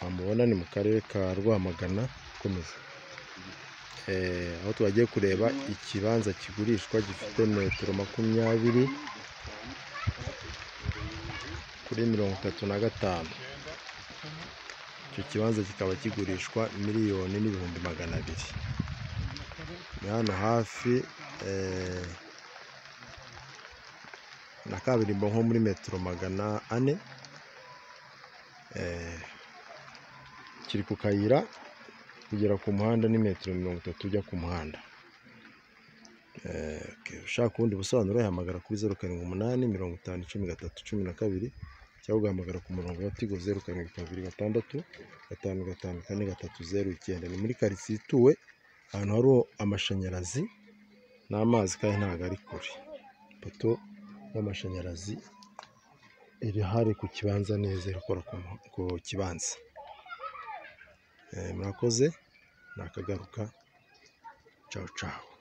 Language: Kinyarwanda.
wamubona ni mu karere ka Rwamagana ukomeza Eh, aho twagiye kureba ikibanza kigurishwa gifite metero makumyabiri kuri mirongo itatu na gatanu icyo kibanza kikaba kigurishwa miliyoni n'ibihumbi magana abiri ni hano hafi eh, na kaburimbo nko muri metero magana ane Eh, kiri ku kayira kugera ku muhanda ni metero mirongo itatu ujya ku muhanda Eh, ok, ushaka ubundi busobanuro yahamagara kuri zeru karindwi umunani mirongo itanu cumi gatatu cumi na kabiri cyangwa ugahamagara ku murongo wa tigo zeru karindwi kabiri gatandatu gatanu gatanu kane gatatu zeru icyenda ni muri karitsiye ituwe ahantu hari amashanyarazi n'amazi kandi ntabwo ari kure ipoto y'amashanyarazi iri hari ku kibanza neza iri gukora ku mu- ku kibanza Eh, murakoze nakagaruka cawu cawu